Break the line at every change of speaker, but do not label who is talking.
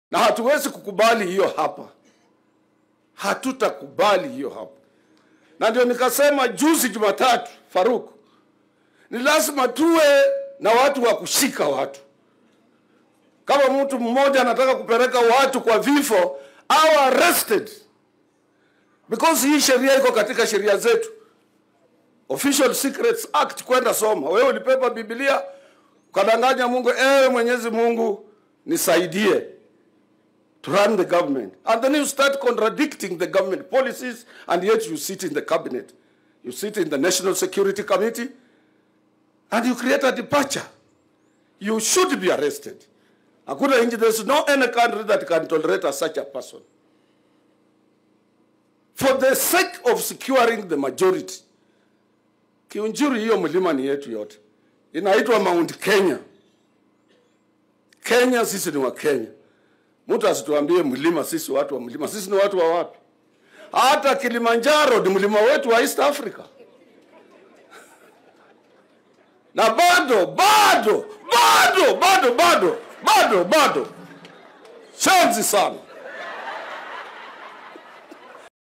na hatuwezi kukubali hiyo hapa, hatutakubali hiyo hapa. Na ndio nikasema juzi Jumatatu, Faruk, ni lazima tuwe na watu wa kushika watu. Kama mtu mmoja anataka kupeleka watu kwa vifo, au arrested because hii sheria iko katika sheria zetu, Official Secrets Act. Kwenda soma wewe, ulipepa Biblia ukadanganya Mungu, ewe Mwenyezi Mungu nisaidie to run the government and then you start contradicting the government policies and yet you sit in the cabinet you sit in the national security committee and you create a departure you should be arrested hakuna nchi there's no any country that can tolerate a such a person for the sake of securing the majority kiunjuri hiyo mlima ni yetu yote inaitwa mount kenya kenya sisi ni wa kenya mtu asituambie mlima sisi watu wa mlima sisi ni watu wa wapi hata kilimanjaro ni mlima wetu wa east africa na bado bado bado bado bado bado bado shanzi sana